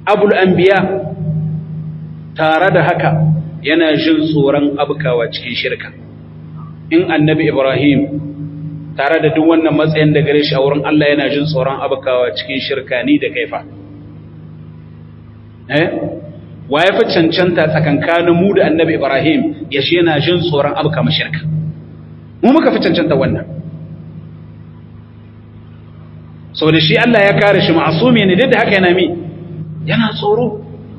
abul anbiya tare da haka yana jin tsoron abkawa cikin shirka in annabi ibrahim tare da duk wannan matsayin da gare shi a wurin Allah yana jin tsoron abkawa cikin shirka ni da kaifa eh wa ya fi cancanta tsakankanin mu da annabi ibrahim ya shi yana jin tsoron abka shirka mu muka fi cancanta wannan sau da shi Allah ya kare shi ma'asumi ne duk da haka yana mi yana tsoro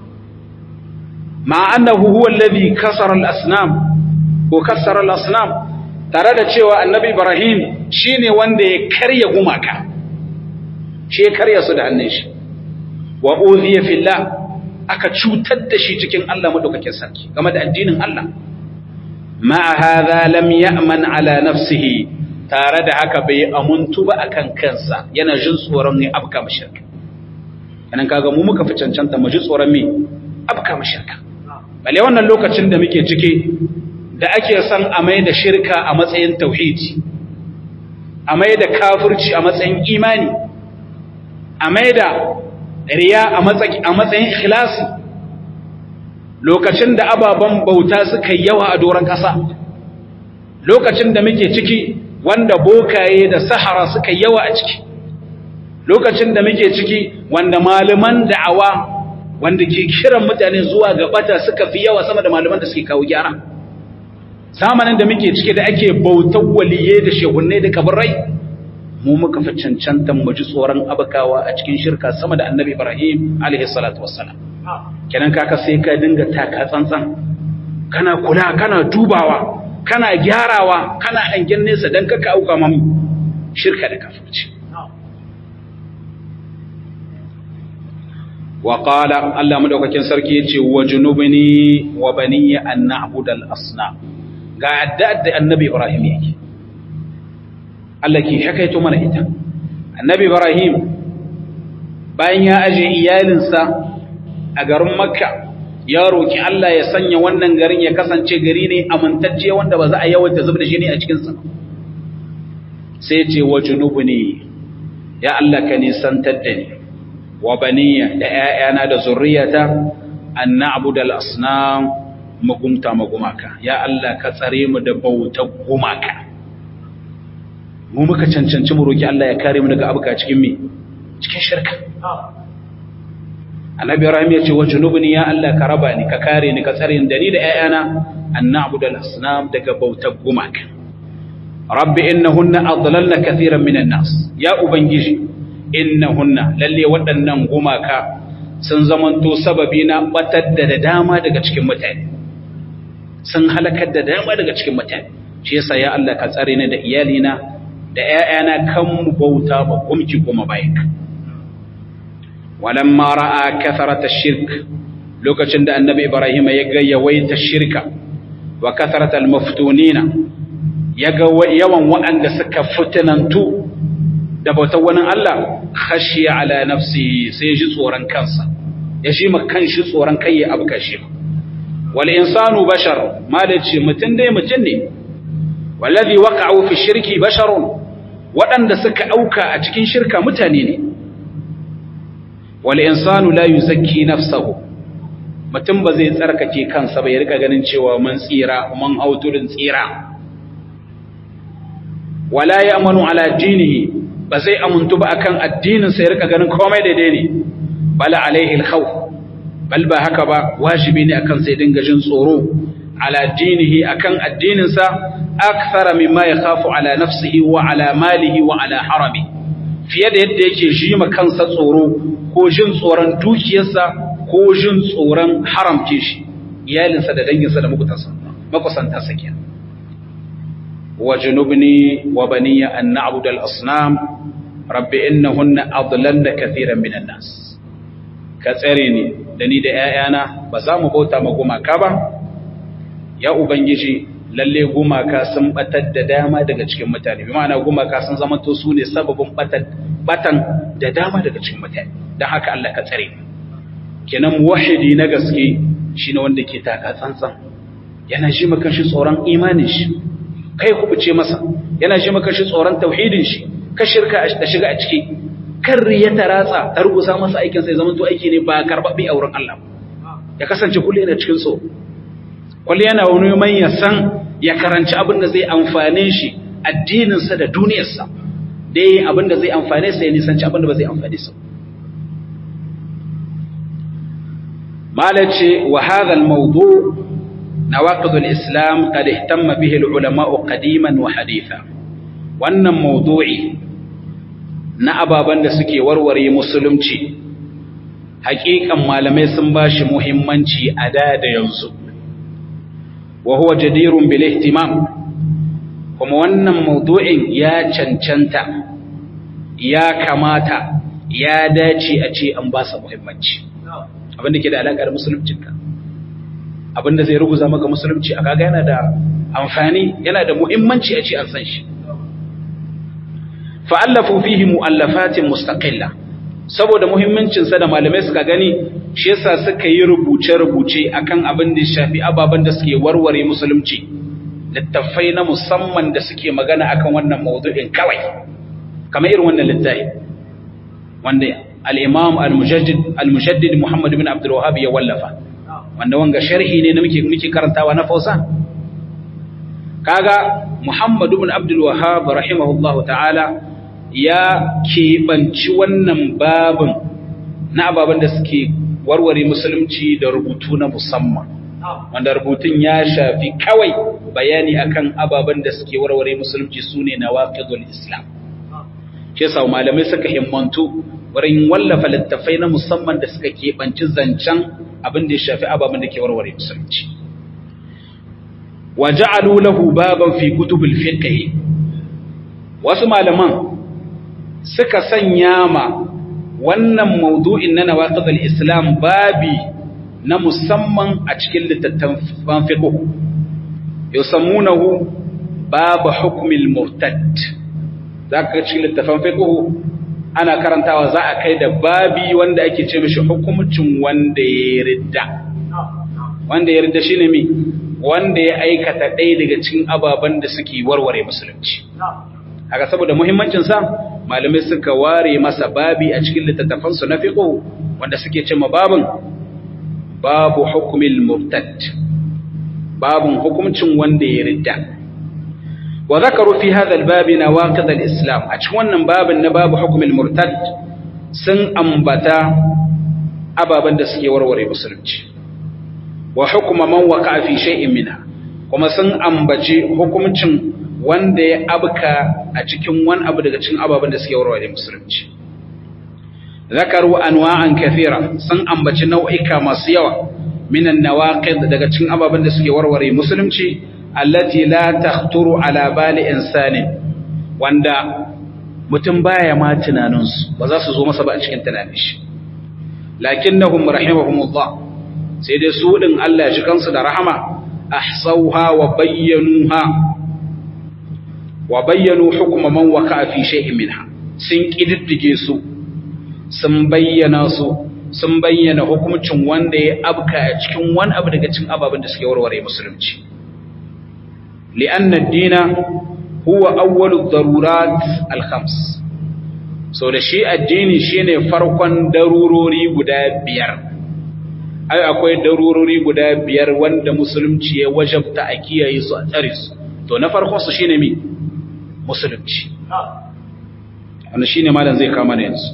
ma annahu huwa alladhi kasara al-asnam ko kasara al-asnam tare da cewa annabi Ibrahim shine wanda ya karya gumaka shi ya karya su da hannun shi wa udhiya fillah aka cutar da shi cikin Allah madaukakin sarki game da addinin Allah ma hadha lam ya'man ala nafsihi tare da haka bai amuntu ba akan kansa yana jin tsoron ne abka mashirka anan kaga mu muka fi cancanta mu ji tsoron me abka mashirka bale wannan lokacin da muke ciki da ake son a mai da shirka a matsayin tauhidi a mai da kafirci a matsayin imani a mai da riya a matsayin ikhlasi lokacin da ababen bauta suka yawa a doron ƙasa lokacin da muke ciki wanda bokaye da sahara suka yawa a ciki lokacin da muke ciki wanda malaman da'awa wanda ke kiran mutane zuwa ga bata suka fi yawa sama da malaman da suke kawo gyara zamanin da muke cike da ake bautar waliye da shehunnai da kabarai mu muka fi cancantan mu ji tsoron abakawa a cikin shirka sama da annabi ibrahim alaihi salatu wassalam kenan kaka sai ka dinga taka tsantsan kana kula kana dubawa kana gyarawa kana hangen nesa dan kaka auka mamu shirka da kafirci wa qala Allah madaukakin sarki yace wa junubni wa baniya an na'budal asnam ga addu'ar da annabi Ibrahim yake Allah ke hakaito mana ita annabi Ibrahim bayan ya aje iyalinsa a garin Makka ya roki Allah ya sanya wannan garin ya kasance gari ne amintacce wanda ba za a yawaita zub da shi ne a cikin sa sai ce wa junubni ya Allah ka nisantar da ni wa baniya da ƴaƴana da zurriyata an na'budal asnam magumta magumaka ya Allah ka tsare mu da bautar gumaka mu muka cancanci mu roki Allah ya kare mu daga abuka cikin me cikin shirka annabi Ibrahim ya ce wa junubni ya Allah ka raba ni ka kare ni ka tsare ni da ni da ƴaƴana an na'budu al-asnam daga bautar gumaka rabbi innahunna adlalna kathiran minan nas ya ubangiji innahunna lalle waɗannan gumaka sun zamanto sababi na batar da dama daga cikin mutane sun halakar da dama daga cikin mutane shi yasa ya Allah ka tsare ni da iyalina da ƴaƴana kan mu bauta ba kumki kuma bayanka walamma ra'a katharat ash-shirk lokacin da annabi ibrahim ya ga yawaita shirka wa katharat al-maftunina ya ga yawan waɗanda suka fitinantu da bautar wani Allah khashiya ala nafsihi sai ji tsoron kansa ya shi ma kanshi tsoron kai ya abuka shi wal insanu bashar malaci mutun dai mutun ne wallazi waqa'u fi shirki basharun waɗanda suka auka a cikin shirka mutane ne wal insanu la yuzakki nafsahu mutum ba zai tsarkake kansa ba ya rika ganin cewa mun tsira mun hauturin tsira wala ya'manu ala dinihi ba zai amuntu ba akan addinin sa ya rika ganin komai daidai ne bala alaihi alkhawf bal ba haka ba wajibi ne akan sai dinga jin tsoro ala dinihi akan addinin sa akthara mimma yakhafu ala nafsihi wa ala malihi wa ala harami fiye da yadda yake ji ma kansa tsoro ko jin tsoron dukiyarsa ko jin tsoron haramce shi iyalinsa da danginsa da makutansa makusanta sa kenan wa junubni wa baniya an na'budu al-asnam rabbi innahunna adlalna katiran minan nas ka tsare ni da ni da ƴaƴana ba za mu bauta ma gumaka ba ya ubangiji lalle gumaka sun batar da dama daga cikin mutane bi ma'ana gumaka sun zama to su ne sababin batan da dama daga cikin mutane don haka Allah ka tsare kenan muwahidi na gaske shine wanda ke taka tsantsan yana shi maka shi tsoron imanin shi kai kubuce masa yana shi maka shi tsoron tauhidin shi ka shirka da shiga a ciki kan riya ta ratsa ta rubuta masa aikin sai zaman to aiki ne ba karɓaɓɓe a wurin Allah ya kasance kullum yana cikin so kullum yana wani man ya san ya karanci abin da zai amfane shi addininsa da duniyarsa dai abin da zai amfane sa ya nisanci abin da ba zai amfane sa malace wa hadha al-mawdu' nawaqid al-islam qad ihtamma bihi al-ulama qadiman wa haditha wannan mawdu'i na ababan da suke warware musulunci haƙiƙan malamai sun bashi muhimmanci a da da yanzu wa huwa jadirun bil ihtimam kuma wannan mawdu'in ya cancanta ya kamata ya dace a ce an ba sa muhimmanci abinda ke da alaƙa da musuluncinka abinda zai ruguza maka musulunci a kaga yana da amfani yana da muhimmanci a ce an san shi fa'allafu fihi mu'allafatin mustaqilla saboda muhimmancinsa da malamai suka gani shi yasa suka yi rubuce-rubuce akan abin da shafi ababen da suke warware musulunci littattafai na musamman da suke magana akan wannan mawdu'in kawai kamar irin wannan littafi wanda al-imam al-mujaddid Muhammad bin Abdul Wahhab ya wallafa wanda wanga sharhi ne da muke muke karantawa na Fausa kaga Muhammad bin Abdul Wahhab rahimahullahu ta'ala ya keɓanci wannan babin na ababen da suke warware musulunci da rubutu na musamman wanda rubutun ya shafi kawai bayani akan ababen da suke warware musulunci sune nawaqidul islam ke sa malamai suka himmantu wurin wallafa littafai na musamman da suka keɓanci zancen abin da ya shafi ababen da ke warware musulunci wa ja'alu lahu baban fi kutubul fiqh wasu malaman suka sanya ma wannan maudu'in na nawaqidul islam babi na musamman a cikin littattafan fiqh yusammunahu babu hukmil murtad zaka cikin littattafan fiqh ana karantawa za a kai da babi wanda ake ce mishi hukumcin wanda ya ridda wanda ya ridda shine mi wanda ya aikata ɗaya daga cikin ababen da suke warware musulunci haka saboda muhimmancinsa malamai suka ware masa babi a cikin littattafansu na fiqh wanda suke ce ma babin babu hukumil murtad babun hukumcin wanda ya ridda wa zakaru fi hadha albab nawaqid alislam a cikin wannan babin na babu hukumil murtad sun ambata ababan da suke warware musulunci wa hukuma man waqa fi shay'in minha kuma sun ambaci hukumcin wanda ya abka a cikin wani abu daga cikin ababen da suke warware musulunci zakaru anwa'an kathira sun ambaci nau'ika masu yawa minan nawaqid daga cikin ababen da suke warware musulunci allati la takhturu ala bali insani wanda mutum baya ma tunanin su ba za su zo masa ba a cikin tunanin shi lakinnahum rahimahumullah sai dai su din Allah shi kansu da rahama ahsauha wa bayyanuha wa bayyanu hukuma man waka fi shay'in minha sun kididdige su sun bayyana su sun bayyana hukuncin wanda ya abka a cikin wani abu daga cikin ababen da suke warware musulunci li'anna ad-dina huwa awwalu darurat al-khams so da shi addini shine farkon darurori guda biyar ai akwai darurori guda biyar wanda musulunci ya wajabta a kiyaye su a tsare su to na farkon su shine mi musulunci wanda shine malam zai kama yanzu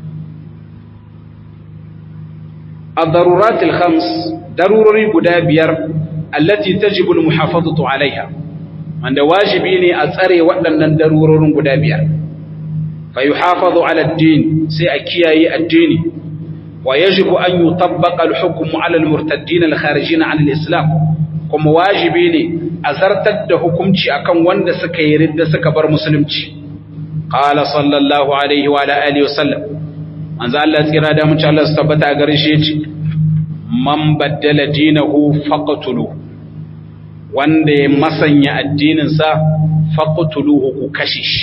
الضرورات الخمس ضروري guda biyar allati tajibu almuhafazatu alaiha wanda wajibi ne a tsare waɗannan darurorin guda biyar fa yuhafazu ala ad-din sai a kiyaye addini wa yajibu an yutabbaqa al-hukm ala al-murtaddin al-kharijin an al-islam kuma wajibi ne a zartar da hukunci akan wanda suka yi ridda suka bar musulunci qala sallallahu alaihi wa alihi wa sallam manzo Allah tsira da mun Allah su tabbata gare shi yace man baddala dinahu faqtulu wanda ya masanya addinin sa faqtuluhu ku kashe shi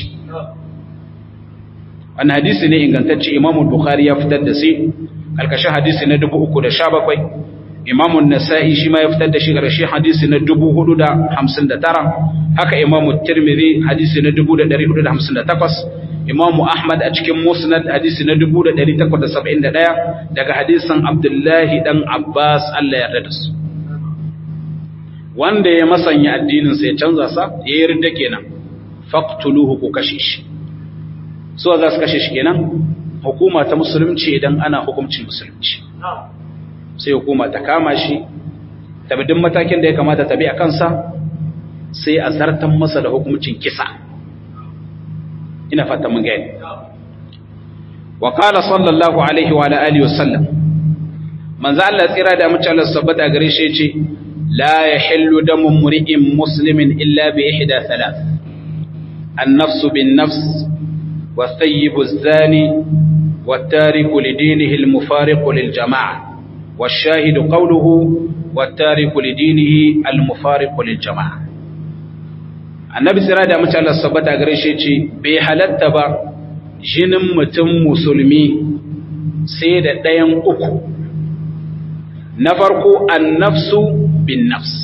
wannan hadisi ne ingantacce Imam Bukhari ya fitar da shi kalkashin hadisi na 317 Imam An-Nasa'i shi ma ya fitar da shi karshe hadisi na 459 haka Imam Tirmidhi hadisi na 1458 imamu ahmad a cikin musnad hadisi na 1871 daga hadisin abdullahi dan abbas Allah ya yarda da su wanda ya masanya addinin sa ya canza sa ya yarda kenan faqtuluhu ku kashe shi so za su kashe shi kenan hukuma ta musulunci idan ana hukuncin musulunci sai hukuma ta kama shi ta bi duk matakin da ya kamata ta bi a kansa sai a zartan masa da hukuncin kisa ina fata mun gani wa qala sallallahu alaihi wa alihi wa sallam manzo Allah tsira da mutum Allah sabbata gare shi yace la yahillu damu mri'in muslimin illa bi ihda thalath an-nafs bin-nafs والثيب الزاني والتارك لدينه المفارق للجماعة والشاهد قوله والتارك لدينه المفارق للجماعة annabi sira da mace Allah sabbata gare shi ce bai halatta ba jinin mutum musulmi sai da ɗayan uku na farko annafsu bin nafs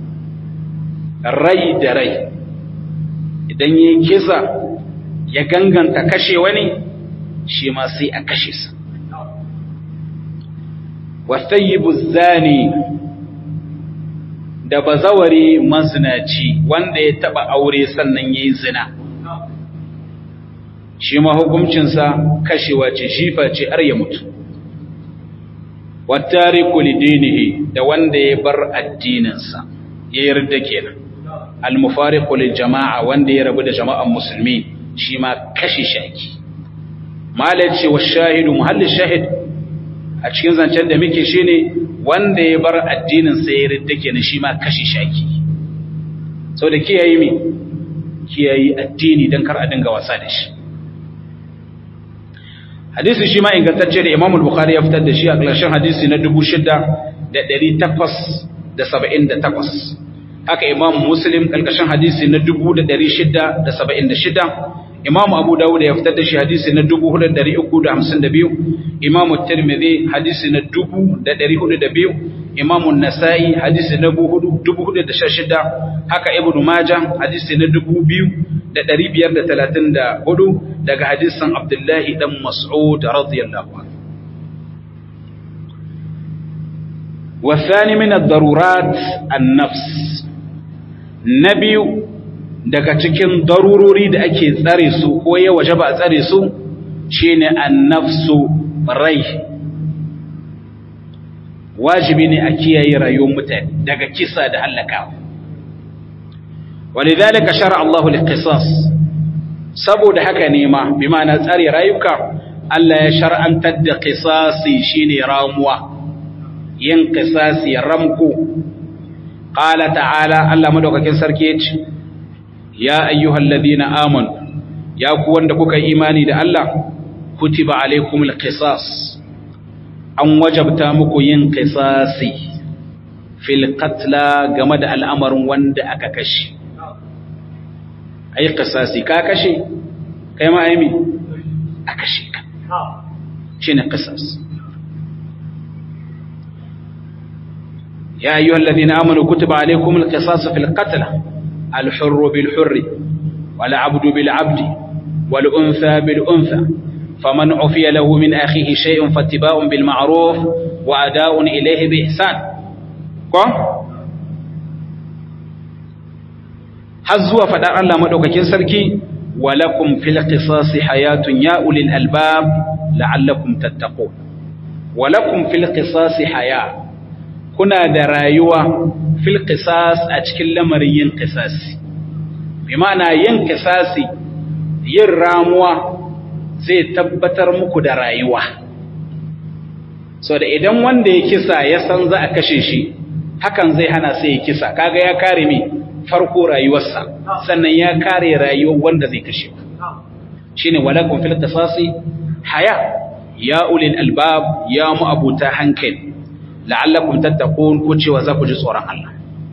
rai da rai idan yi kisa ya ganganta kashe wani shi ma sai a kashe sa wasayyibu zani da bazawari mazinaci wanda ya taba aure sannan yayi zina shi ma hukuncinsa kashewa ce shifa ce har ya mutu wattariku lidinihi da wanda ya bar addininsa ya yarda kenan al-mufariqu lil jama'a wanda ya rabu da jama'an musulmi shi ma kashe shaki malai ce wa shahidu muhallin shahid a cikin zancen da muke shine wanda ya bar addinin sa ya yarda kenan shi ma kashe shaki sau da kiyaye mi kiyaye addini don kar a dinga wasa da shi hadisi shi ma ingantacce da Imam al-Bukhari ya fitar da shi a ƙarshen hadisi na 6878 haka Imam Muslim ƙarƙashin hadisi na 6676 Imam Abu Dawud ya fitar da shi hadisi na 4352 Imam Tirmidhi hadisi na 4402 Imam An-Nasa'i hadisi na 4416 haka Ibn Majah hadisi na 2534 daga hadisin Abdullahi dan Mas'ud radiyallahu anhu والثاني من الضرورات النفس نبي daga cikin darurori da ake tsare su ko ya waje ba a tsare su shine annafsu rai wajibi ne a kiyaye rayuwar mutane daga kisa da halakawa walidhalika shar'a Allahu liqisas saboda haka ne ma bi ma'ana tsare rayuka Allah ya shar'antar da qisasi shine ramuwa yin qisasi ramku qala ta'ala Allah madaukakin sarki yace ya ayyuhalladhina amanu ya ku wanda kuka imani da Allah kutiba alaikumul qisas an wajabta muku yin qisasi fil qatla game da al'amarin wanda aka kashe ai qisasi ka kashe kai ma ai mi a kashe ka shine qisas ya ayyuhalladhina amanu kutiba alaykumul qisas fil qatl al hurr bil hurr wal 'abdu bil 'abdi wal untha bil untha faman 'ufiya lahu min akhihi shay'un fattiba'un bil ma'ruf wa ada'un ilayhi bi ihsan ko har zuwa faɗar Allah maɗaukakin sarki walakum fil qisasi hayatun ya ulil albab la'allakum tattaqun walakum fil qisasi haya kuna da rayuwa fil qisas a cikin lamarin yin qisasi bi ma'ana yin qisasi yin ramuwa zai tabbatar muku da rayuwa so da idan wanda ya kisa ya san za a kashe shi hakan zai hana sai ya kisa kaga ya kare mi farko rayuwarsa sannan ya kare rayuwar wanda zai kashe shine walakum fil qisasi haya ya ulil albab ya mu abuta hankali la'allakum tattaqun ko cewa za ku ji tsoron Allah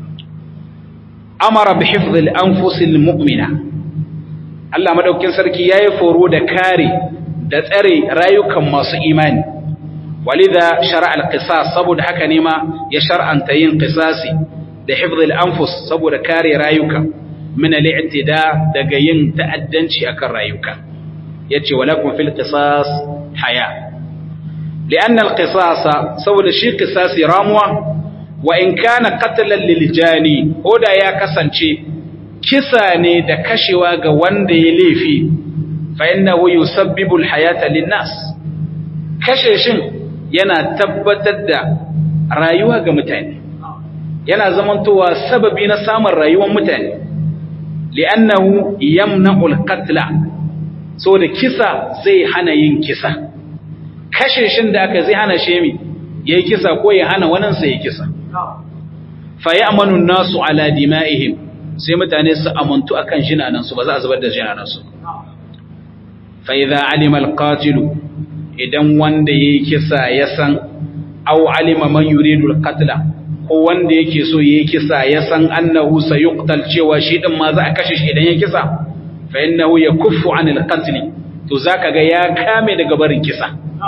amara bi hifdhil anfusil mu'mina Allah madaukin sarki yayi foro da kare da tsare rayukan masu imani walidha shar'a al-qisas saboda haka ne ma ya shar'anta yin qisasi da hifzil anfus saboda kare rayuka min al-i'tida daga yin ta'addanci akan rayuka yace walakum fil qisas haya li'anna al qisasa saboda shi qisasi ramuwa wa in kana qatlan lil jani da ya kasance kisa ne da kashewa ga wanda ya laifi fa innahu yusabbibu al hayata lin nas kashe shin yana tabbatar da rayuwa ga mutane yana zamantowa sababi na samun rayuwar mutane li'annahu yamna'u al-qatla so da kisa zai hana yin kisa kashe shin da aka zai hana shemi yayi kisa ko ya hana wannan sai ya kisa fa ya'manu an-nasu ala dima'ihim sai mutane su amuntu akan jinanan su ba za a zubar da jinanan su fa idza alima al-qatilu idan wanda yayi kisa ya san aw alima man yuridu al-qatla ko wanda yake so yayi kisa ya san annahu sayuqtal cewa shi din ma za a kashe shi idan ya kisa fa innahu yakuffu anil qatl to zaka ga ya kame daga barin kisa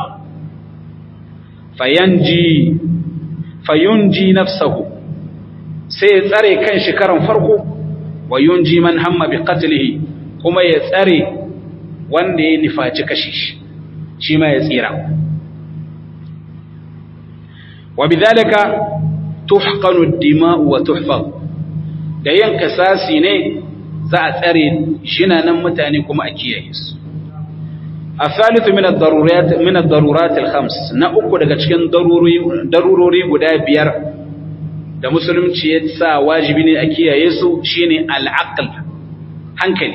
fayanji fayunji nafsahu sai ya tsare kan shi karan farko wa yunji man hamma bi qatlihi kuma ya tsare wanda ya nifaci kashe shi shi ma ya tsira wa bidhalika tuhqanu ad-dima'u wa tuhfaz da yin kasasi ne za a tsare shinanan mutane kuma a kiyaye su الثالث من الضرورات من الضرورات الخمس na uku daga cikin darurori darurori guda biyar da musulunci ya sa wajibi ne a kiyaye su shine al-aql hankali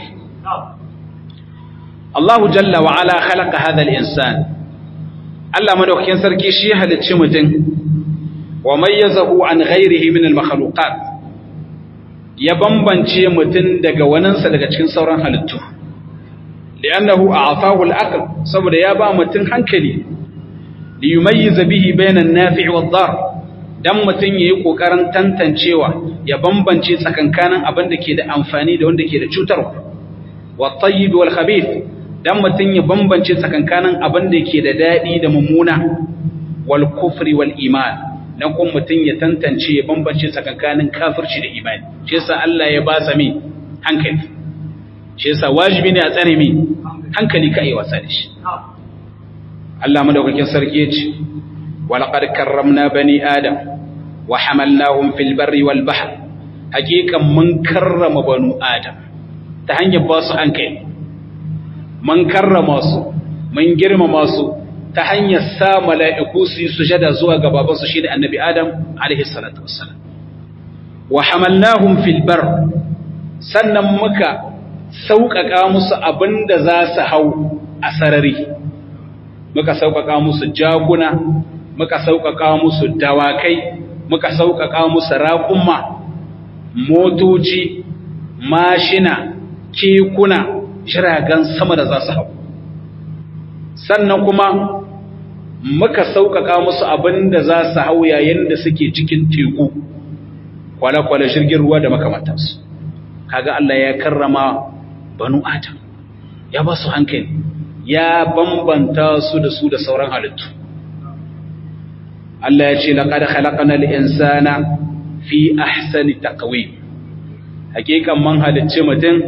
Allah jalla wa ala khalaqa hadha al-insan Allah madaukakin sarki shi halicci mutum wa mayyazahu an ghairihi min al-makhluqat ya bambance mutum daga waninsa daga cikin sauran halittu li'annahu a'tahu al-aql saboda ya ba mutum hankali li yumayyiza bihi bayna an-nafi' wad-dar dan mutum yayi kokarin tantancewa ya bambance tsakankanin abin da ke da amfani da wanda ke da cutarwa wat-tayyib wal-khabith dan mutum ya bambance tsakankanin abin da ke da dadi da mummuna wal-kufri wal-iman dan kuma mutum ya tantance ya bambance tsakankanin kafirci da imani shi yasa Allah ya ba sa mi hankali shi yasa wajibi ne a tsare mi hankali ka yi wasa da shi Allah madaukakin sarki yace walaqad karramna bani adam wa hamalnahum fil barri wal bahr hakikan mun karrama banu adam ta hanyar ba su hankali mun karrama su mun girmama su ta hanyar sa mala'iku su yi sujada zuwa ga babansu shi da annabi Adam alaihi salatu wassalam. Wa hamalnahum fil bar sannan muka sauƙaƙa musu abin da za su hau a sarari, muka sauƙaƙa musu jaguna, muka sauƙaƙa musu dawakai, muka sauƙaƙa musu raƙumma, motoci, mashina, kekuna, jiragen sama da za su hau. Sannan kuma muka sauƙaƙa musu abin da za su hau yayin da suke cikin teku kwale-kwale jirgin ruwa da makamantansu kaga Allah ya karrama banu adam ya ba su hankali ya bambanta su da su da sauran halittu Allah ya ce laqad khalaqnal insana fi ahsani taqwim hakikan man halicci mutum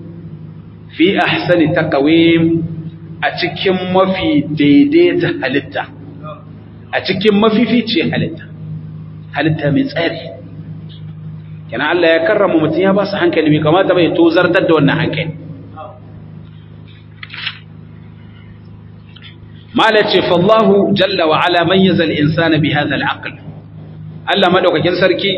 fi ahsani taqwim a cikin mafi daidaita halitta a cikin mafifici halitta halitta mai tsari kina Allah ya karrama mutum ya ba su hankali mai kamata bai tozartar da wannan hankali mala ce fallahu jalla wa ala mayyaza al-insana bi hadha al-aql Allah madaukakin sarki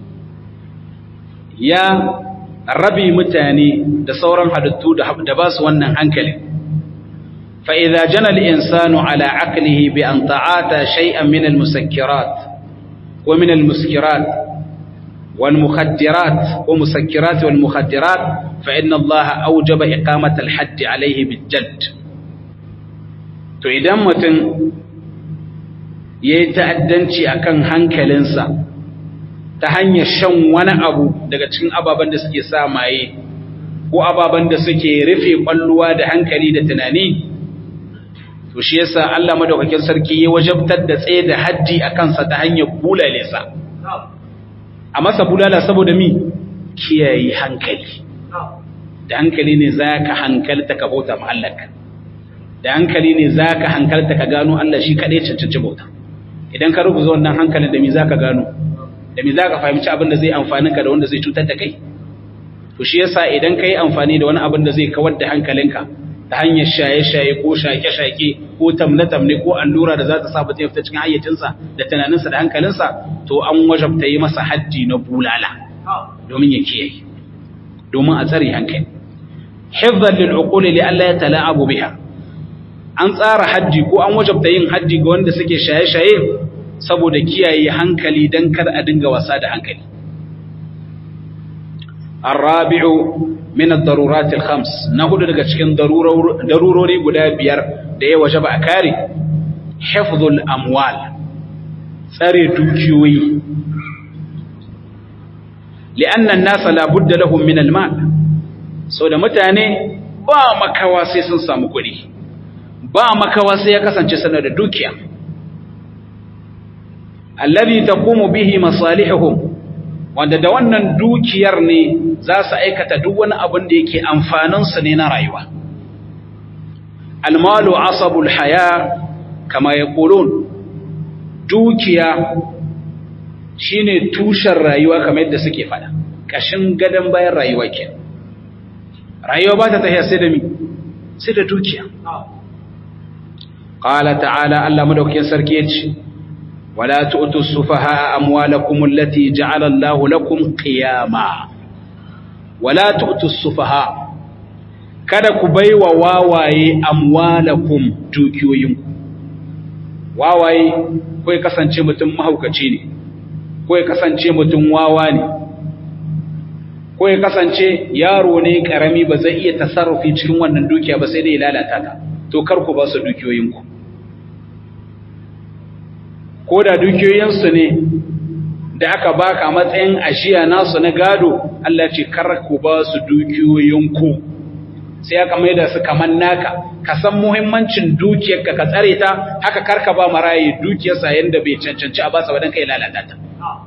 ya rabi mutane da sauran halittu da ba su wannan hankali فإذا جنى الإنسان على عقله بأن تعاطى شيئا من المسكرات ومن المسكرات والمخدرات ومسكرات والمخدرات فإن الله أوجب إقامة الحد عليه بالجد to idan mutum ya yi ta'addanci a kan hankalinsa ta hanyar shan wani abu daga cikin ababen da suke sa maye ko ababen da suke rufe ƙwalluwa da hankali da tunani to shi yasa Allah madaukakin sarki ya wajabtar da tsaye da haddi a kansa ta hanyar bulale sa a masa bulala saboda mi kiyaye hankali da hankali ne za ka hankalta ka bauta mahallaka da hankali ne zaka hankalta ka gano Allah shi kadai cancanci bauta idan ka rubuta wannan hankalin da me zaka gano da me zaka fahimci abin da zai amfani ka da wanda zai cutar da kai to shi yasa idan kai amfani da wani abin da zai kawar da hankalinka ta hanyar shaye-shaye ko shake-shake ko tamne-tamne ko allura da za ta sa mutum ya fita cikin hayyacinsa da tunaninsa da hankalinsa to an wajabta yi masa haddi na bulala domin ya kiyaye domin a tsare hankali hifzan lil uquli li alla yatala'abu biha an tsara haddi ko an wajabta yin haddi ga wanda suke shaye-shaye saboda kiyaye hankali dan kar a dinga wasa da hankali الرابع من الضرورات الخمس نهود daga cikin darurori guda biyar da ya wajaba a kare hifdhul amwal tsare dukiyoyi li'anna an-nas la budda lahum min al-mal so da mutane ba makawa sai sun samu kuɗi ba makawa sai ya kasance sanar da dukiya alladhi taqumu bihi masalihuhum wanda da wannan dukiyar ne za su aikata duk wani abin da yake amfaninsu ne na rayuwa. Almalu asabul haya kama ya ƙulun, dukiya shi ne tushen rayuwa kamar yadda suke fada, ƙashin gadon bayan rayuwa ke. Rayuwa ba ta tafiya sai da mi, sai da dukiya. Ƙala ta'ala Allah madaukakin sarki ya ce, ولا تؤتوا السفهاء أموالكم التي جعل الله لكم قياما ولا تؤتوا السفهاء kada ku bai wa wawaye amwalakum dukiyoyinku wawaye ko ya kasance mutum mahaukaci ne ko ya kasance mutum wawa ne ko ya kasance yaro ne karami ba zai iya tasarrufi cikin wannan dukiya ba sai dai ya lalata ta to kar ku ba su dukiyoyinku ko da dukiyoyinsu ne da aka baka matsayin ajiya nasu na gado Allah ce kar ku ba su dukiyoyinku sai aka maida su kaman naka ka san muhimmancin dukiyarka ka tsare ta haka karka ba marayi dukiyarsa yanda bai cancanci a basa wadan kai lalata ta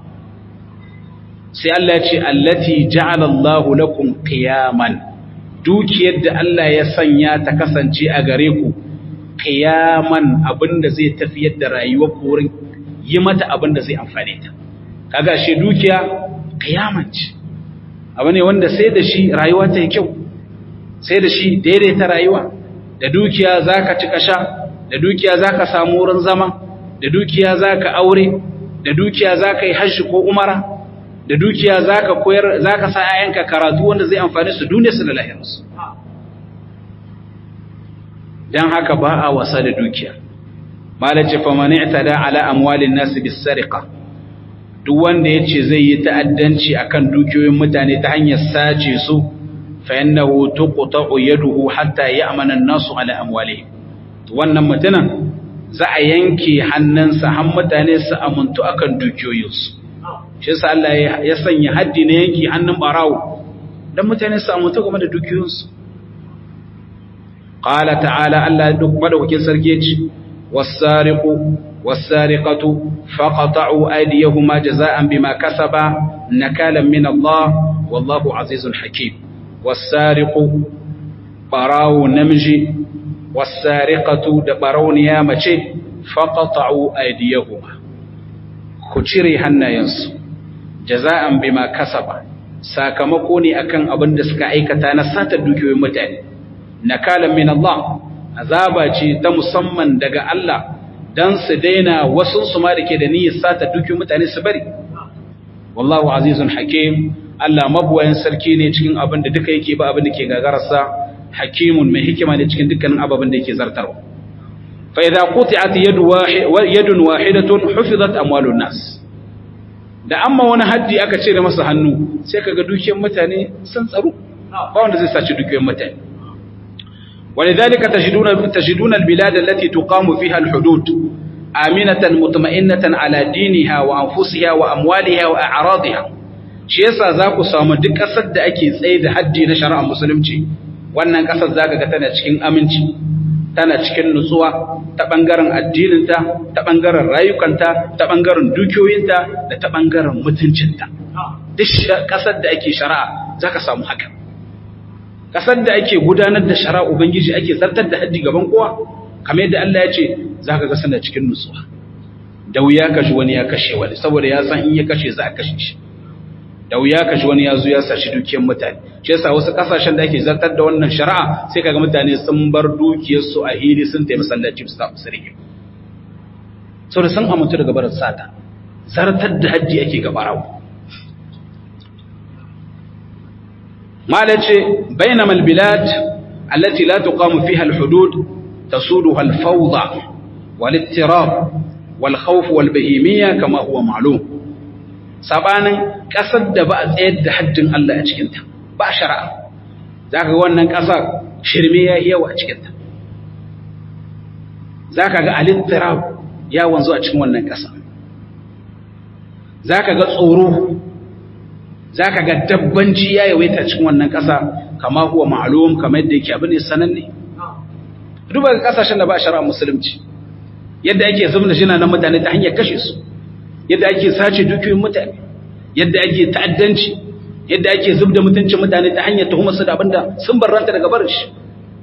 sai Allah ya ce allati ja'ala Allahu lakum qiyaman dukiyar da Allah ya sanya ta kasance a gare ku qiyaman abinda zai tafiyar da rayuwar ku wurin yi mata abinda zai amfane ta kaga shi dukiya qiyaman ce abu ne wanda sai da shi rayuwa ta yi kyau sai da shi daidaita rayuwa da dukiya zaka ci kasha da dukiya zaka samu wurin zama da dukiya zaka aure da dukiya zaka yi hajji ko umara da dukiya zaka koyar zaka sa ayyanka karatu wanda zai amfane su duniya su da lahirarsu dan haka ba a wasa da dukiya malace fa man i'tada ala amwalin nas bis sariqa duk wanda yace zai yi ta'addanci akan dukiyoyin mutane ta hanyar sace su fa innahu tuqta'u yaduhu hatta ya'mana an-nasu ala amwalihim wannan mutumin za a yanke hannunsa har mutane su amuntu akan dukiyoyinsu shi yasa Allah ya sanya haddi na yanki hannun barawo dan mutane su amuntu game da dukiyoyinsu qala ta'ala Allah duk madaukakin sarki yace was-sariqu was-sariqatu faqata'u aydiyahuma jazaa'an bima kasaba nakalan min Allah wallahu azizun hakim was-sariqu barawo namiji was-sariqatu da barawniya mace faqata'u aydiyahuma ku cire hannayensu jaza'an bima kasaba sakamako ne akan abin da suka aikata na sata dukiyoyin mutane nakalan min Allah azaba ce ta musamman daga Allah dan su daina wasu su ma dake da niyyar sata dukiyoyin mutane su bari wallahu azizun hakim Allah mabuwayin sarki ne cikin abin da duka yake ba abin da ke gagararsa hakimun mai hikima ne cikin dukkanin ababen da yake zartarwa fa idza quti'at yadun wahidatun hufizat amwalun nas da amma wani haddi aka ce da masa hannu sai kaga dukiyar mutane sun tsaro ba wanda zai saci dukiyar mutane ولذلك تجدون تجدون البلاد التي تقام فيها الحدود آمنة مطمئنة على دينها وأنفسها وأموالها وأعراضها shi yasa za ku samu duk ƙasar da ake tsaye da haddi na shari'ar musulunci wannan ƙasar za ka ga tana cikin aminci tana cikin nutsuwa ta ɓangaren addininta ta ɓangaren rayukanta ta ɓangaren dukiyoyinta da ta ɓangaren mutuncinta duk ƙasar da ake shari'a za ka samu haka kasar da ake gudanar da shara ubangiji ake zartar da haddi gaban kowa kamar yadda Allah ya ce zaka ga suna cikin nutsuwa da wuya kashi wani ya kashe wani saboda ya san in ya kashe za a kashe shi da wuya kashi wani ya zo ya sashi dukiyar mutane shi yasa wasu kasashen da ake zartar da wannan shari'a sai kaga mutane sun bar dukiyar su a hili sun tafi masallaci su tafi sirri saboda sun amintu daga barin sata zartar da hajji ake gabarawa malace bainama albilad allati la tuqamu fiha alhudud tasuduha alfawda walittirab walkhawf walbahimiyya kama huwa ma'lum sabanin kasar da ba a tsayar da haddin Allah a cikin ta ba shari'a zaka ga wannan kasa shirme ya yawa a cikin ta zaka ga alittirab ya wanzu a cikin wannan kasa zaka ga tsoro za ka ga dabbanci ya yawaita cikin wannan ƙasa kama huwa ma'alum kamar yadda yake abin sananne duba ga ƙasashen da ba a shara musulunci yadda ake zubda shi na mutane ta hanyar kashe su yadda ake sace dukiyoyin mutane yadda ake ta'addanci yadda ake zubda mutuncin mutane ta hanyar tuhumar su da abinda sun barranta daga barin shi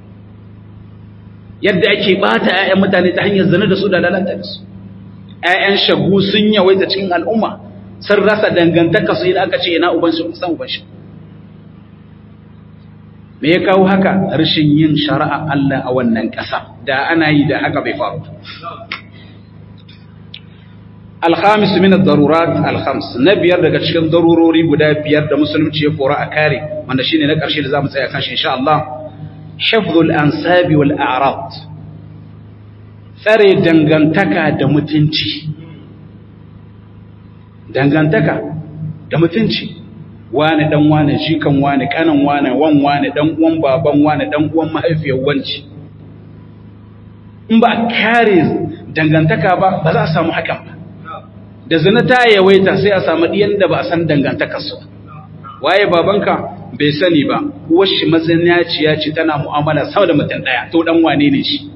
yadda ake bata 'ya'yan mutane ta hanyar zina da su da lalata da su 'ya'yan shagu sun yawaita cikin al'umma sun rasa dangantaka su idan aka ce ina uban shi san uban shi me ya kawo haka rashin yin shari'a Allah a wannan ƙasa da ana yi da haka bai faru alhamis min ad-darurat alhams na biyar daga cikin darurori guda biyar da musulunci ya fora a kare wanda shine na ƙarshe da zamu tsaya kan shi insha Allah hifdhul ansabi wal a'rad tsare dangantaka da mutunci dangantaka da mutunci wane dan wane jikan wane kanan wane wan wane dan uwan baban wane dan uwan mahaifiyar wanci in ba kare dangantaka ba ba za a samu hakan ba da zina ta yawaita sai a samu diyan da ba a san dangantakar su waye babanka bai sani ba uwar shi mazinaciya ce tana mu'amala sama da mutum daya to dan wane ne shi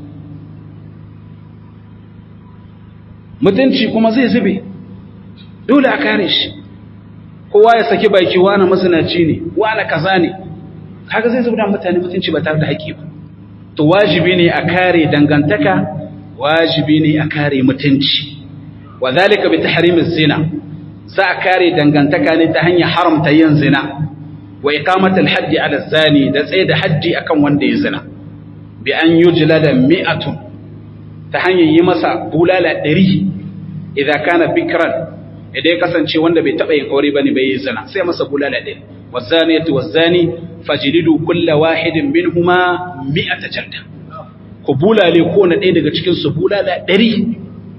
mutunci kuma zai zube dole a kare shi kowa ya saki baki wani masanaci ne wani kaza ne kaga zai zuba mutane mutunci ba tare da haƙi ba to wajibi ne a kare dangantaka wajibi ne a kare mutunci wa zalika bi tahrimiz zina za a kare dangantaka ne ta hanyar haramta yin zina wa iqamatul haddi ala zani da tsaye da haddi akan wanda ya zina bi an yujlada mi'atun ta hanyar yi masa bulala ɗari idan kana bikran idan ya kasance wanda bai taɓa yin aure ba ne bai yi zina sai masa bulala ɗin wazzani ya wazzani fajilidu kulla wahidin min huma mi'ata jalda ku bulale ko na ɗaya daga cikin su bulala ɗari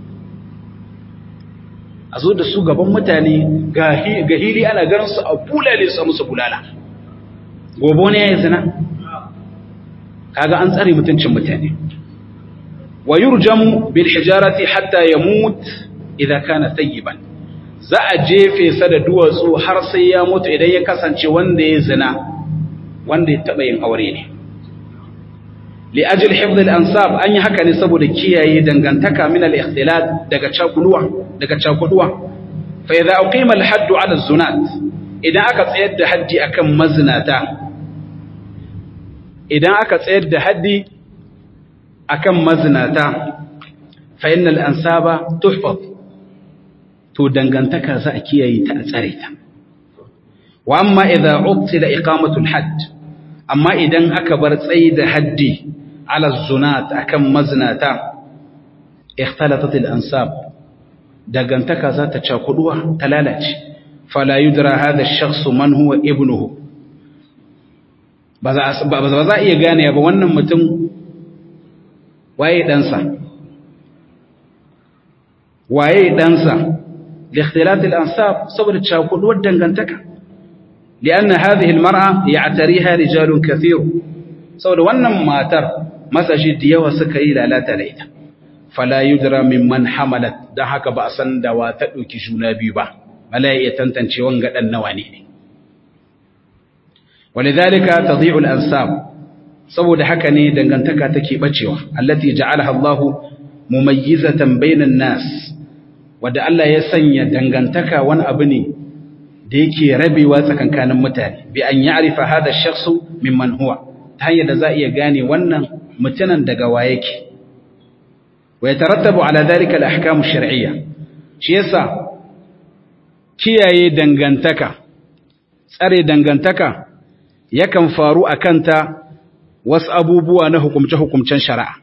a zo da su gaban mutane ga hili ana ganin su a bulale su a musu bulala gobe ne ya yi zina kaga an tsare mutuncin mutane wa yurjamu bil hijarati hatta yamut idza kana tayyiban za a jefe sa da duwatsu har sai ya mutu idan ya kasance wanda ya zina wanda ya taba yin aure ne li ajli hifdh al ansab an yi haka ne saboda kiyaye dangantaka min al ikhtilat daga cakuduwa daga cakuduwa fa idza uqima al hadd ala zunat idan aka tsayar da haddi akan mazinata idan aka tsayar da haddi akan mazinata fa innal ansaba tuhfaz to dangantaka za a kiyaye ta a tsare ta wa amma idza uqtila iqamatul hadd amma idan aka bar tsayi da haddi ala zunat akan mazinata ikhtalatat al ansab dangantaka za ta cakuduwa ta lalace fala yudra hadha ash-shakhs man huwa ibnuhu ba za a iya gane ba wannan mutum waye ɗansa waye ɗansa لاختلاط الأنساب صبر تشاكل والدنغنتك لأن هذه المرأة يعتريها رجال كثير صبر ونم ما تر مسجد يوى سكيلا لا تليت فلا يدرى ممن حملت دهك بأسا دواتك جونا بيبا ملايئة تنتنشي وانغد النواني ولذلك تضيع الأنساب صبر حكني دنغنتك تكي بجيوة التي جعلها الله مميزة بين الناس wadda Allah ya sanya dangantaka wani abu ne da yake rabewa tsakankanin mutane bi an ya'rifa hada shakhsu mimman huwa ta hanyar da za a iya gane wannan mutumin daga wa yake wa yatarattabu ala dhalika al-ahkam ash-shar'iyya shi yasa kiyaye dangantaka tsare dangantaka yakan faru akan ta wasu abubuwa na hukumce-hukumcen shari'a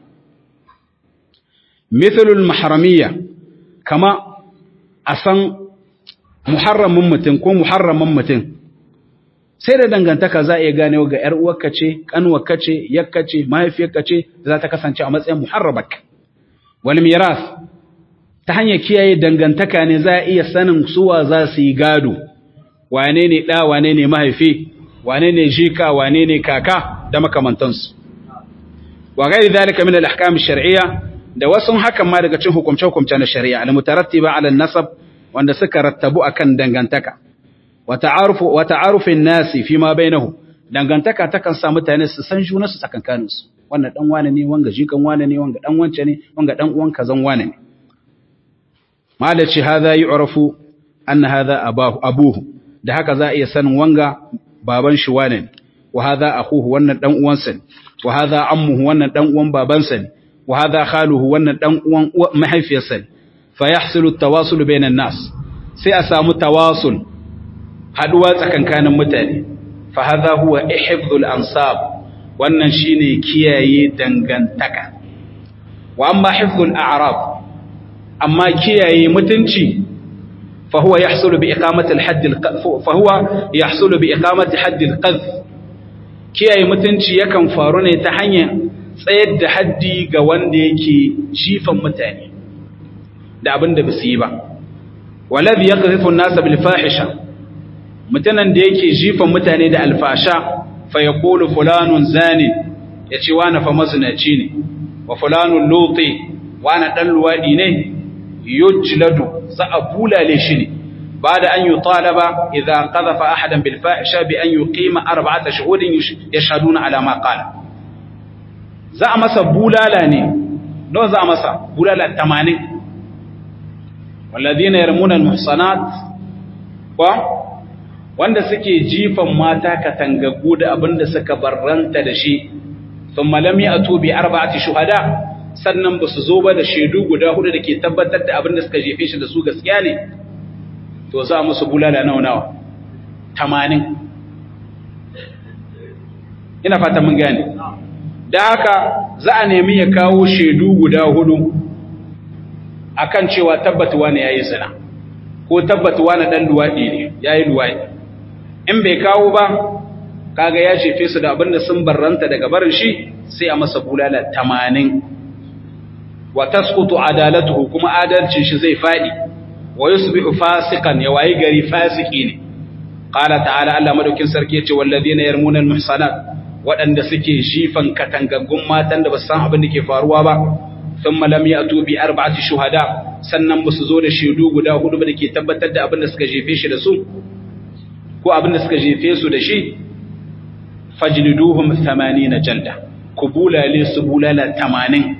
mithlul mahramiyya kama a san muharramin mutum ko muharramin mutum sai da dangantaka za a iya gane ga ‘yar uwarka ce, ƙanwarka ce, yakka ce, mahaifiyarka ce za ta kasance a matsayin muharrabak. Wal miras ta hanyar kiyaye dangantaka ne za a iya sanin suwa za su yi gado, wane ne ɗa, wane ne mahaifi, wane ne jika, wane ne kaka da makamantansu. Wa gairi zalika min al-ahkam shar'iyya da wasu hakan ma daga cin hukumce-hukumce na shari'a al-mutarattiba ala nasab wanda suka rattabu akan dangantaka wa ta'arufin nasi fi ma bainahu dangantaka takan sa mutane su san juna su tsakankanin su wannan dan wane ne wanga jikan wane ne wanga dan wance ne wanga dan uwan kazan wane ne malaci hadha yu'rafu anna hadha abahu abuhu da haka za a iya sanin wanga baban shi wane ne wa hadha akhuhu wannan dan uwansa ne wa hadha ammuhu wannan dan uwan babansa ne wa hadha khaluhu wannan dan uwan mahaifiyarsa ne فيحصل التواصل بين الناس sai a samu tawasul haduwa tsakankanin mutane fa hadha huwa ihfdhul ansab wannan shine kiyaye dangantaka wa amma hifdhul a'rab amma kiyaye mutunci fa huwa yahsulu bi iqamati al-hadd fa huwa yahsulu bi iqamati hadd al-qadh kiyaye mutunci yakan faru ne ta hanyar tsayar da haddi ga wanda yake jifan mutane da abin da basu yi ba waladhi yaqdhifu an-nasa bil fahisha mutanen da yake jifan mutane da alfasha fa yaqulu fulanun zani yace wani fa mazinaci ne wa fulanun luti wani dan luwadi ne yujladu za a bulale shi ne بعد أن يطالب إذا قذف أحدا بالفاحشة بأن يقيم أربعة شهود يشهدون على ما قال za a masa bulala ne nawa za a masa bulala 80 walladina yarmuna almuhsanat wa wanda suke jifan mata katangaggu da abinda suka barranta da shi thumma lam ya'tu bi arba'ati shuhada sannan ba su zo ba da shaidu guda hudu da ke tabbatar da abinda suka jefe shi da su gaskiya ne to za a musu bulala nawa nawa 80 ina fata mun gane da haka za a nemi ya kawo shaidu guda hudu akan cewa tabbatuwa ne yayi zina ko tabbatuwa na dan luwadi ne yayi luwadi in bai kawo ba kaga ya shefe su da abinda sun barranta daga barin shi sai a masa bulala 80 wa tasqutu adalatuhu kuma adalcin shi zai fadi wa yusbihu fasiqan ya wayi gari fasiki ne qala ta'ala Allah madaukin sarki yace walladheena yarmuna almuhsanat waɗanda suke shifan katangaggun matan da ba san abin da ke faruwa ba sun malam ya tubi arba'ati shuhada sannan ba su zo da shaidu guda hudu ba da ke tabbatar da abin da suka jefe shi da su ko abin da suka jefe su da shi fajliduhum 80 jalda ku bulale su bulala 80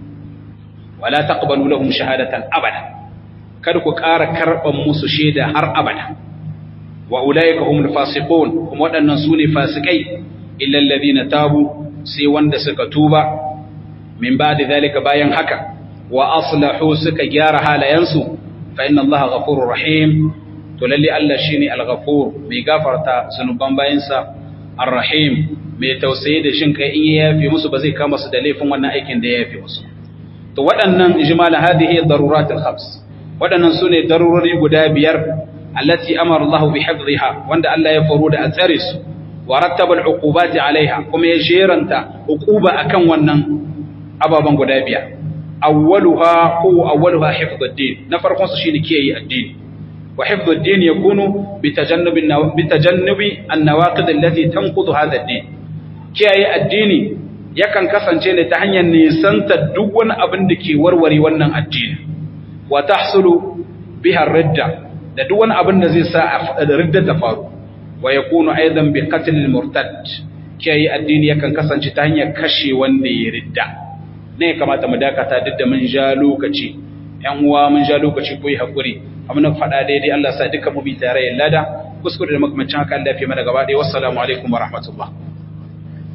wala taqbalu lahum shahadatan abada kada ku ƙara karban musu shaida har abada wa ulaika humul fasiqun kuma waɗannan su ne fasikai illa alladhina tabu sai wanda suka tuba min ba'di zalika bayan haka wa aslahu suka gyara halayensu fa inna allaha ghafurur rahim to lalle Allah shine al-ghafur mai gafarta zanuban bayansa ar-rahim mai tausayi da shin kai in ya yafe musu ba zai kama su da laifin wannan aikin da ya yafe musu to waɗannan ijmal hadhihi daruratul khams waɗannan sune darurori guda biyar allati amara Allah bi hifdhiha wanda Allah ya faro da a tsare su wa rattaba al-uqubati alaiha kuma ya sheranta uquba akan wannan ababan guda biyar awwaluha ko awwaluha hifdhuddin na farkon su shine kiyaye addini wa hifdhuddin yakunu bitajannubi bitajannubi an-nawaqid allati tanqudu hadha ad-din kiyaye addini yakan kasance ne ta hanyar nisanta duk wani abin da ke warware wannan addini wa tahsulu biha ridda da duk wani abin da zai sa ridda ta faru wa yakunu aidan bi qatl al-murtad kiyaye addini yakan kasance ta hanyar kashe wanda ya ridda ne ya kamata mu dakata duk da mun ja lokaci ƴan uwa mun ja lokaci ko yi hakuri amma na faɗa daidai Allah sa duka mu bi tare lada kuskure da makamancin haka Allah ya fi mana gaba ɗaya wassalamu alaikum wa rahmatullah